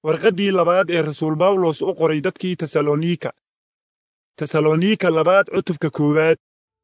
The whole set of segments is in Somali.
warqaddii labaad ee rasuul bawlos u qoray dadkii tesalonika tesalonika labaad cutubka koowaad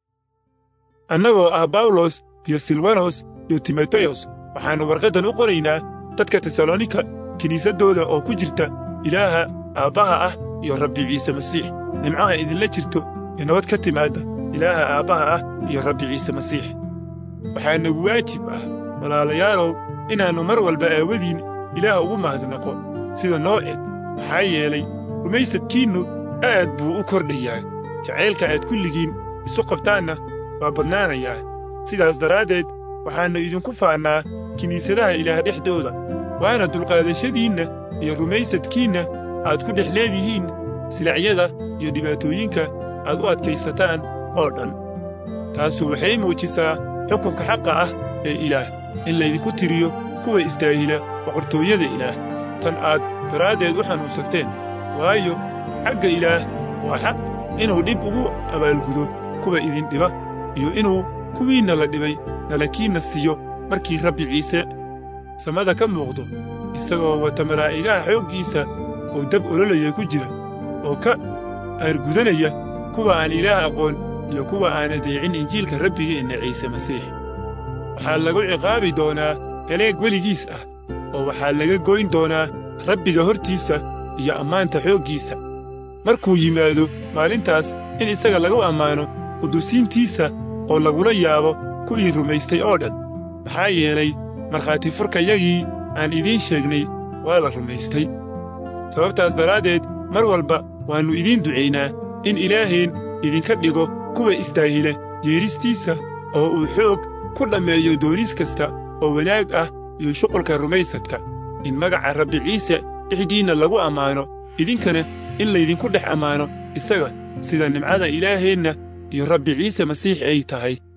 annagoo ah bawlos iyo silwanos iyo timoteyos waxaannu warqaddan u qoraynaa dadka tesalonika kiniisaddooda oo ku jirta ilaaha aabbaha ah iyo rabbi ciise masiix nimcaha idinla jirto iyo nabad ka timaadda ilaaha aabbaha ah iyo rabbi ciise masiix waxaa nagu waajib ah walaalayaalow inaannu mar walba aawadiin ilaah ugu mahadnaqo sida noo eg maxaa yeelay rumaysadkiinnu aad buu u kordhayaa jacaylka aad kulligiin isu qabtaanna waa badnaanayaa sidaas daraaddeed waxaannu idinku faannaa kiniisadaha ilaah dhexdooda waana dulqaadashadiinna iyo rumaysadkiinna aad ku dhex leedihiin silacyada iyo dhibaatooyinka aad u adkaysataan oo dhan taasu waxay muujisaa xukunka xaqa ah ee ilaah in laydinku tiriyo kuwa isdaahila boqortooyada ilaah tan aad daraaddeed u xanuunsateen waayo xagga ilaah waa xaq inuu dhib ugu abaalgudo kuwa idin dhiba iyo inuu kuwiinna la dhibay nalakiinna siiyo markii rabbi ciise samada ka muuqdo isagoo wata malaa'igaha xooggiisa oo dab ololaya ku jira oo ka aargudanaya kuwa aan ilaah aqoon iyo kuwa aan adeecin injiilka rabbigeenna ciise masiix waxaa lagu ciqaabi doonaa heleeg weligiis ah oo waxaa laga goyn doonaa rabbiga hortiisa iyo ammaanta xooggiisa markuu yimaado maalintaas in isaga lagu ammaano qudusiintiisa oo lagula yaabo kuwii rumaystay oo dhan maxaa yeelay markhaati furkayagii aan idiin sheegnay waa la rumaystay sababtaas daraaddeed mar walba waannu idiin ducaynaa in ilaaheen idinka dhigo kuwa istaahila yeedhistiisa oo uu xoog ku dhammeeyo dooniis kasta oo wanaag ah iyo shuqulka rumaysadka in magaca rabbi ciise dhexdiinna lagu ammaano idinkana in laydinku dhex ammaano isaga sida nimcada ilaaheenna iyo rabbi ciise masiix ay tahay